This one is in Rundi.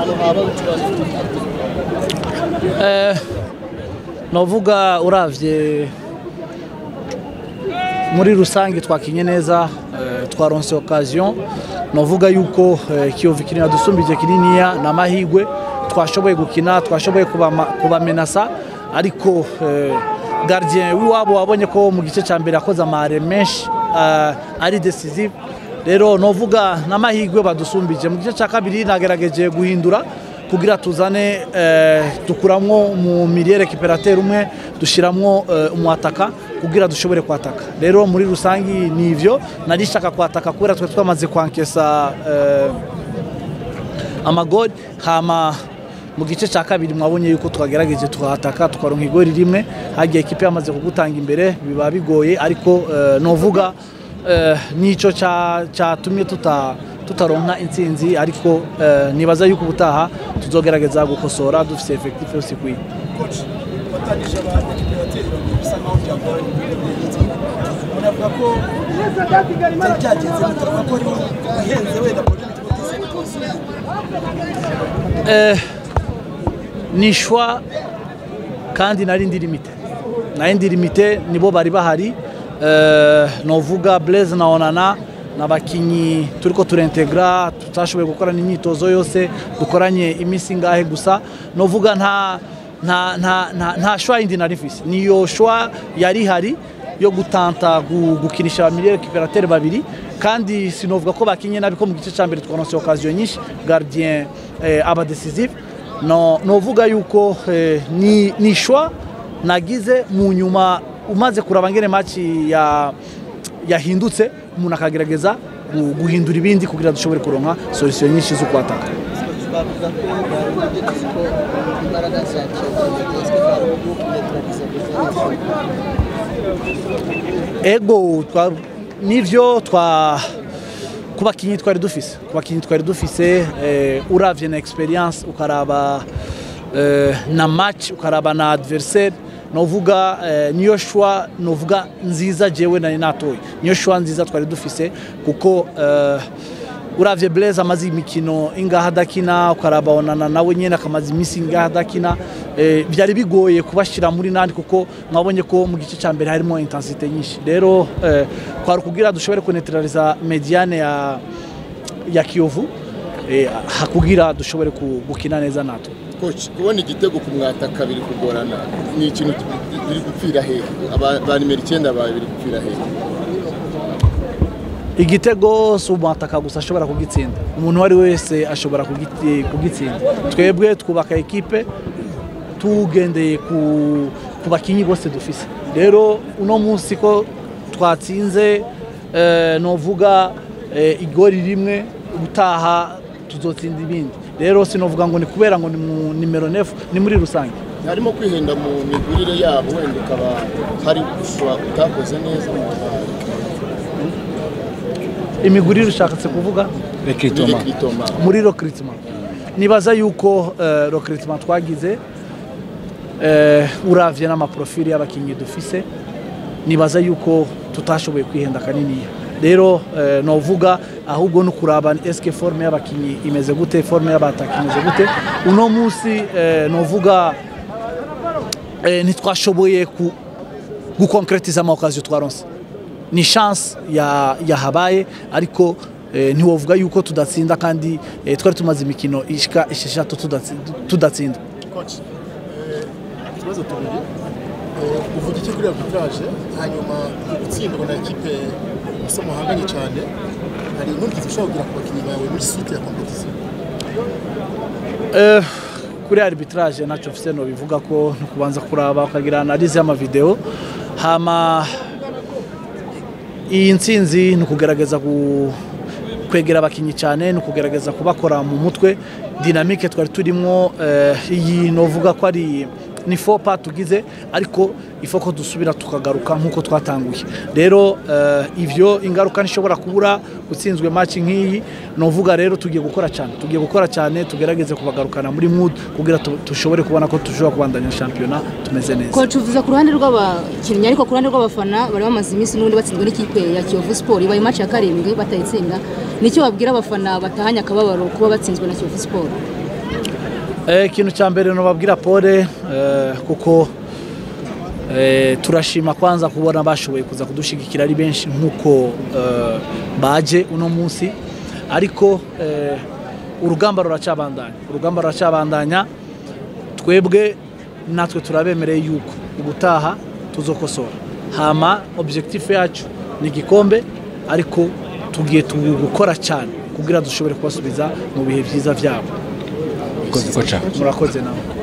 ahantu haba ikibazo novuga uravye muri rusange twakinye neza eh, twaronse occasion novuga yuko eh, kiyovu kinini dusumbije kininiya na mahigwe twashoboye gukina twashoboye kubama- kubamenasa ariko eh, gardien w'iwabo wabonye ko mu gice cya mbere yakoze amare menshi eh, ari decisive rero novuga n'amahigwe badusumbije mu gice cya kabiri nagerageje guhindura kugira tuzane eh, dukuramwo mu milieu récupérateur umwe dushiramwo eh, umwataka kugira dushobore kwataka rero muri rusangi ni ivyo nari shaka kwataka kubera twe twamaze kwankesa eh, amagori hama mu gice cya kabiri mwabonye yuko twagerageje tuhataka tukaronka igori rimwe hagiye ekipe yamaze kugutanga imbere biba bigoye ariko eh, novuga eh, nico ca- catumye tuta tutaronka intsinzi ariko eh, nibaza yuko ubutaha tuzogerageza gukosora dufise effectif yose ikwiye coach watangije abadekirateri babiri bisa nkaho byagoranye unavuga ko byari byagenze bitavuga ko ari ihenze wenda muri mitwe Eh, ni shwa kandi nari ndi limite nari ndi limite nibo bari bahari eh, novuga Blaise na Onana n'abakinyi turiko turintegra tutashoboye gukora n'imyitozo yose dukoranye iminsi ngahe gusa novuga nta nta nta nta, nta shwa yindi nari mfise niyo shwa yari hari yo gutanta gu- gukinisha abamiliye récupérateur babiri kandi sinovuga ko bakinye nabi ko mu gice cya mbere twaronse occasion nyinshi gardien eh, aba decisive no novuga yuko eh, ni ni shwa nagize mu nyuma umaze kuraba ngene match ya yahindutse umuntu akagerageza gu- guhindura ibindi kugira dushobore kuronka solution nyinshi zo kwataka bavuga ko barageze ko imbaraga za kiyovu zitezwe mu gihugu ego twa nivyo twa ku bakinyi twari dufise ku bakinyi twari dufise eh, uravye na experience ukaraba eh, na match ukaraba na adversaire novuga eh, niyo shwa novuga nziza jewe nari natoye niyo shwa nziza twari dufise kuko eh, uravye Blaise amaze imikino ingaha adakina ukaraba onana nawe nyene akamaze iminsi ingaha adakina eh, byari bigoye kubashira muri nandi kuko mwabonye ko mu gice cya mbere harimo intensite nyinshi rero eh, kwari kugira dushobore kunetraliza mediane ya ya Kiyovu eh, hakugira dushobore ku- gukina neza nato coach kubona igitego ku mwataka biri kugorana ni ikintu biri gupfira hehe Aba- ba nimero icyenda bawe biri gupfira hehe igitego si umwataka gusa ashobora kugitsinda umuntu uwo ari we wese ashobora kugiti- kugitsinda twebwe twubaka ekipe tugendeye ku, ku bakinyi bose dufise rero uno munsi ko twatsinze eh, novuga eh, igori rimwe gutaha tuzotsinda ibindi rero sinovuga ngo ni kubera ngo ni mu nimero nefu ni muri rusange harimo kwihenda mu migurire yabo wenda ukaba hari gusura utakoze neza mu imigurire ushatse kuvuga recrutement muri recruitment nibaza yuko uh, recruitment twagize uh, uravye n'amaprofili y'abakinyi dufise nibaza yuko tutashoboye kwihenda kaniniya rero uh, novuga ahubwo no kuraba eske forme y'abakinyi imeze gute forme y'abataka imeze gute uno munsi uh, novuga uh, ntitwashoboye ku gukonkretiza amaokazio twaronse ni chance ya yahabaye ariko eh, ntiwovuga yuko tudatsinda kandi eh, twari tumaze imikino ishika esheshatu tudatsi- tudatsinda coach eh, ikibazo tubiri Eh, uvuga iki kuri arbitrage hanyuma gutsindwa na ekipe gusa muhanganye cyane hari inkurikizi ushobora kugira ku bakinnyi bawe muri suite ya competition Eh, kuri arbitrage ntacyo mfise no bivuga ko ni ukubanza kuraba ukagira analize y'amavideo hama iyi ntsinzi ni ukugerageza ku- kwegera abakinnyi cyane ni ukugerageza kubakora mu mutwe dinamike twari turimo eh, iyi novuga ko ari ni fopa tugize ariko ifo ko dusubira tukagaruka nk'uko twatanguye rero eh, ivyo ingaruka ntishobora kubura utsinzwe match nk'iyi novuga rero tugiye gukora cyane tugiye gukora cyane tugerageze kubagarukana muri mood kugira tu- dushobore kubona ko dushobora kubandanya shampiyona tumeze neza Coach uvuze ku ruhande rw'abakinnyi ariko ku ruhande rw'abafana bari bamaze iminsi n'ubundi batsinzwe n'ikipe ya Kiyovu Sport ibaye match ya karindwi batayitsinda nicyo babwira abafana batahanye akababaro kuba batsinzwe na Kiyovu Sport Eh, ikintu cya mbere nubabwira pole eh, kuko eh, turashima kwanza kubona bashoboye kuza kudushigikira ari benshi nk'uko eh, baje uno munsi ariko eh, urugamba ruracabandanya urugamba ruracabandanya twebwe natwe turabemereye yuko ubutaha tuzokosora hama objectif yacu ni igikombe ariko tugiye gukora cyane kugira dushobore kubasubiza mu bihe byiza byabo koca murakoze nawe